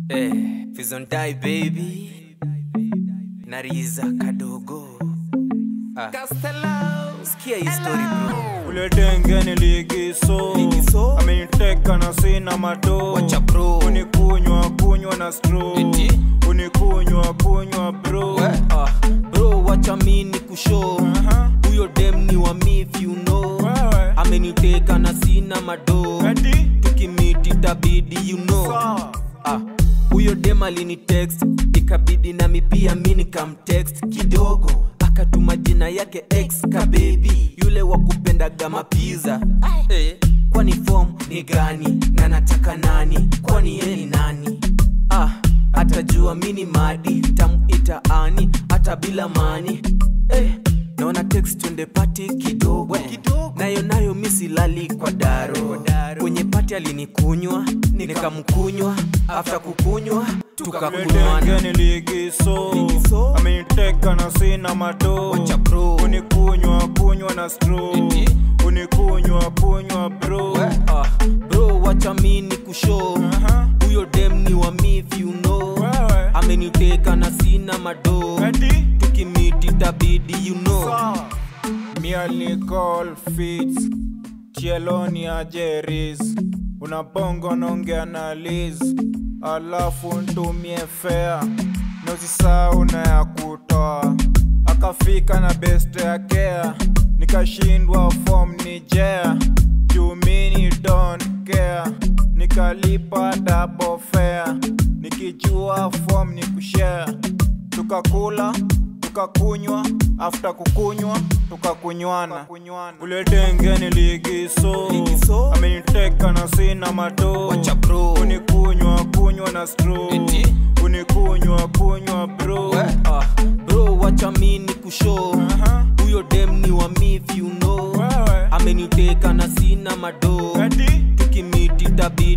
Eh, Fizontai baby Nariza kadogo ah. Sikia hii story bro ule denge niligiso Ligiso? ameniteka na sina mado Wacha bro. unikunywa kunywa na stro Eti? unikunywa kunywa bro We, ah. Bro wacha mini kushow Aha. Huyo dem ni wa me if you know Wewe. Ameniteka na sina mado Eti? Tukimiti tabidi you know Sawa. Ah, huyo dem alini text ikabidi nami pia mi nikamtext kidogo akatuma jina yake ex ka baby yule wa kupendaga mapiza eh, kwani form ni gani na nataka nani kwani ye ni nani ah, atajua mi ni madi tamuita ani hata bila mani eh, naona text twende pati kidogo nayo nayo misilali kwa daro kwenye pati alinikunywa nikamkunywa afta kukunywa ule tukakunywana denge niligiso Ligiso? ameniteka na sina mado Wacha bro. unikunywa kunywa na stro Eti? unikunywa kunywa bro We, ah, bro wacha mi ni kushow Aha. huyo dem ni wa me if you know Wewe. ameniteka na sina mado Eti? tukimiti tabidi you know Sawa. Mia Nicole Fitz Chieloni Ajeris Unapongo nongea na Liz Alafu ntumie fea Nosisau na ya kutoa Akafika na best ya kea Nikashindwa form ni jea Jumini don't care Nikalipa double fare Nikijua form ni kushare Tukakula tukakunywa after kukunywa tukakunywana ule denge niligiso Ligiso? ameniteka na sina mado Wacha bro. unikunywa kunywa na stro Eti? unikunywa kunywa bro We, ah, bro wacha mi ni kushow Aha. huyo dem ni wa me if you know Wewe. ameniteka na sina mado Eti? tukimiti tabidi